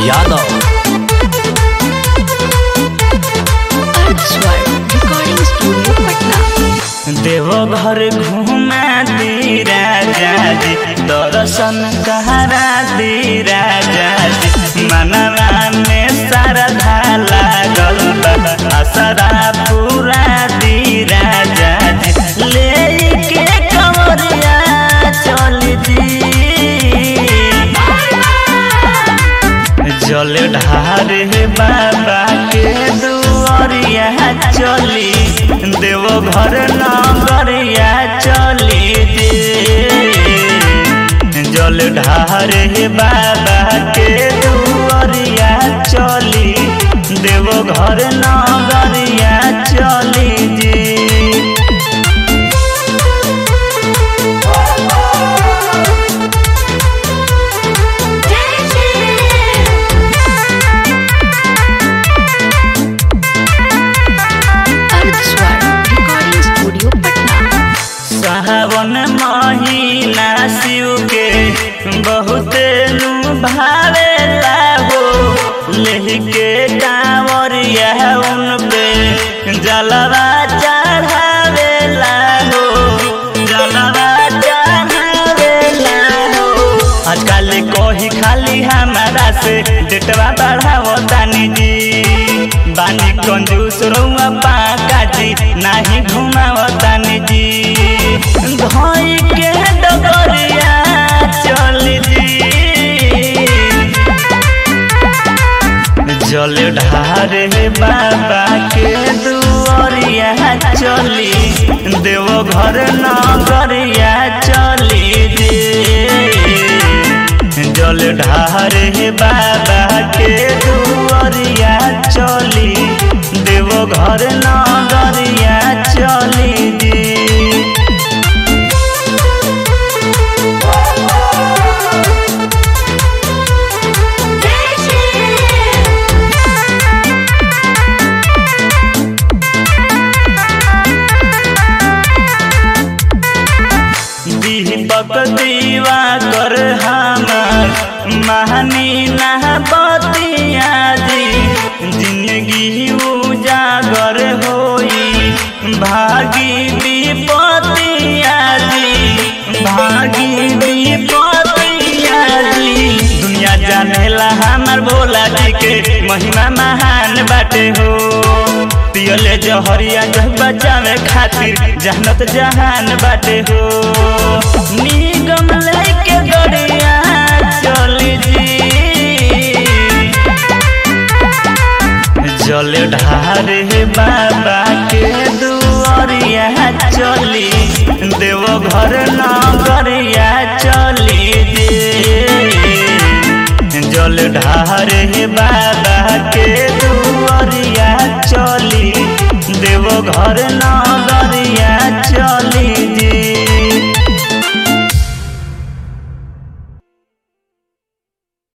Yadav Ardhswar recording studio Patna Deoghar घुमा दी राजा जी दर्शन करा दी राजा जी मनवा में श्रद्धा लागल बा असरा पूरा दी राजा जी ले के कमरिया चल जी जल ढारे बाबा के दुआरिया चली देव घर नगरिया चली दे जल ढारे बाबा के दुआरिया चली देव घर नगरिया चली जी अर्धस्वर रिकॉर्डिंग स्टूडियो पटना सावन महीना शिव के बहुत भावेला हो लेके कांवरिया उन पे जलवा चढ़ावेला हो जलवा चढ़ावेला हो आजकल कोही खाली हमारा से डेटवा बढ़ावो तानी जी बानी कंजूस रउआ पाका जी नाही घुमावो तानी जी धोई के डगरिया चल जी जल ढारे बाबा के दुआरिया चली देव घर नगरिया चली दे जल ढारे बाबा के दुआरिया चली देव घर नगरिया चली दे दीपक दीवा कर हमार महानी ना बतिया जी जिंदगी उजागर होई भागी विपतिया जी भागी विपतिया जी दुनिया जानेला हमार भोला जी के महिमा महान बाटे हो पियले जहरिया जह बचावे खातिर जहनत जहान बाटे हो निगम लेके गड़िया चली जी जल ढारे बाबा के दुआरिया चली देव घर नगरिया चली दे जल ढारे बाबा के दुआरिया चली देव घर न